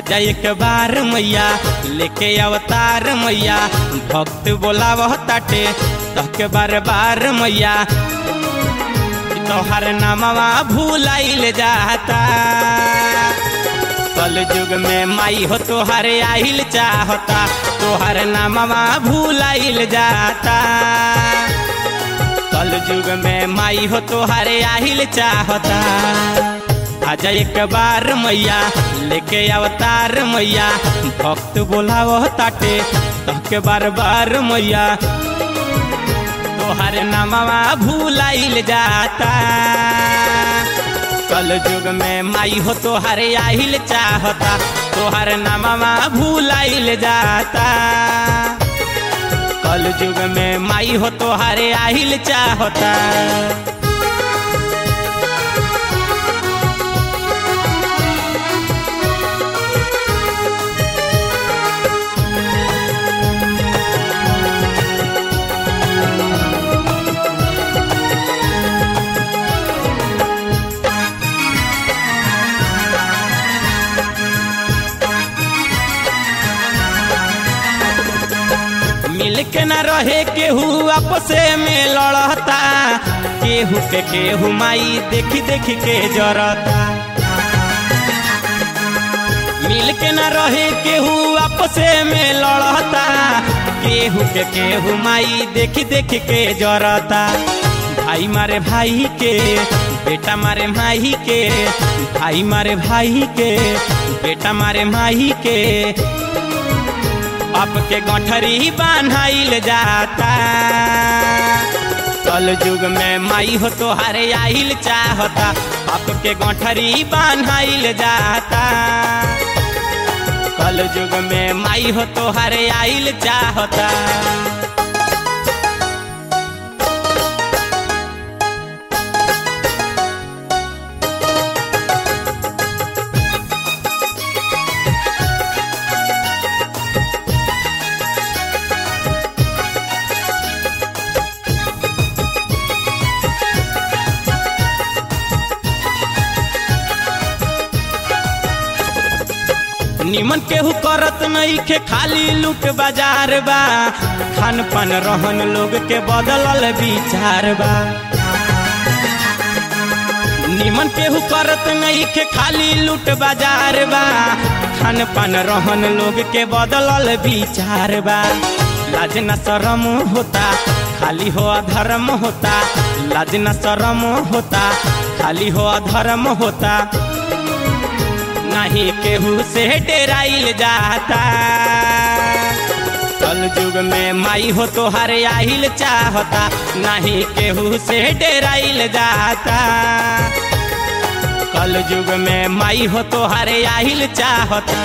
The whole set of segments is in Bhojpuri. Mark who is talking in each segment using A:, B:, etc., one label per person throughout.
A: आजा एक बार मैया लेके अवतार मैया भक्त बोलावह ताटे तहके बार बार मैया तोहर नामवा भूलाइल जाता कल युग में माई हो तोहर आइल चाहता तोहर नामवा भूलाइल जाता कल युग में माई हो तोहर आइल चाहता आजा एक बार मैया लेके अवतार मैया भक्त बोलावह ताटे तहके बार बार मैया तोहर नामवा भूलाइल जाता कल युग में माई हो तोहर आहिल चाहता तोहर नामवा भूलाइल जाता कल युग में माई हो तोहर आहिल चाहता मिल के न रहे केहू आपसे में लड़ता केहू के केहू माई देखी देखी के जरता मिल के न रहे केहू आपसे में लड़ता केहू के केहू माई देखी देखी के जरता भाई मारे भाई के बेटा मारे माही के भाई मारे भाई के बेटा मारे माही के बाप के गठरी बान्हाइल जाता कल युग में माई हो तोहारे आइल चाहता बाप के गठरी बान्हाइल जाता कल युग में माई हो तोहारे आइल चाहता निमन केहू करत नहीं के खाली लूट बाजार बा खान पान रहन लोग के बदलल विचार बा निमन केहू करत नहीं के खाली लूट बाजार बा खान पान रहन लोग के बदलल विचार बा लाज न शरम होता खाली हो अधर्म होता लाज न शरम होता खाली हो अधर्म होता नहीं केहू से डेराइल जाता कल युग में माई हो तोहर आहिल चाहता नहीं केहू से डेराइल जाता कल युग में माई हो तोहर आहिल चाहता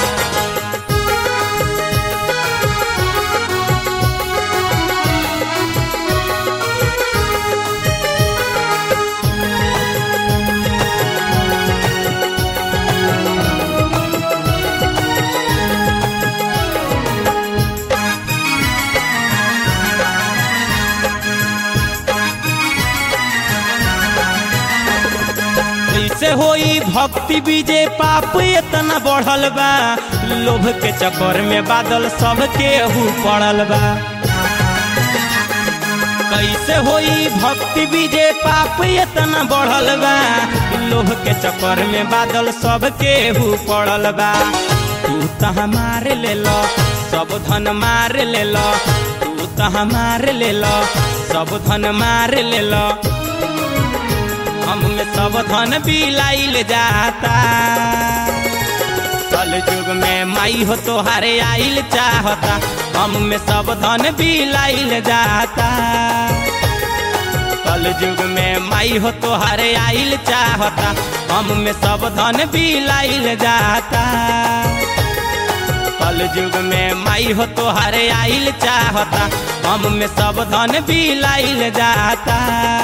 A: कैसे होई भक्ति बीजे पाप इतना बढ़ल बा लोभ के चक्कर में बादल सब केहू पड़ल बा कैसे होई भक्ति बीजे पाप इतना बढ़ल बा लोभ के चक्कर में बादल सब केहू पड़ल बा तू तह मार ले लो सब धन मार ले लो तू तह मार ले लो सब धन मार ले लो हम में सब धन बिलाइल जाता कल युग में माई हो तोहारे आइल चाहता हम में सब धन बिलाइल जाता कल युग में माई हो तोहारे आइल चाहता हम में सब धन बिलाइल जाता कल युग में माई हो तोहारे आइल चाहता हम में सब धन बिलाइल जाता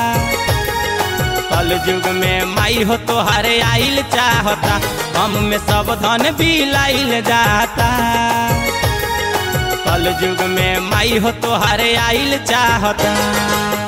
A: कल युग में माई हो तोहारे आइल चाहता हम में सब धन बिलाइल जाता कल युग में माई हो तोहारे आइल चाहता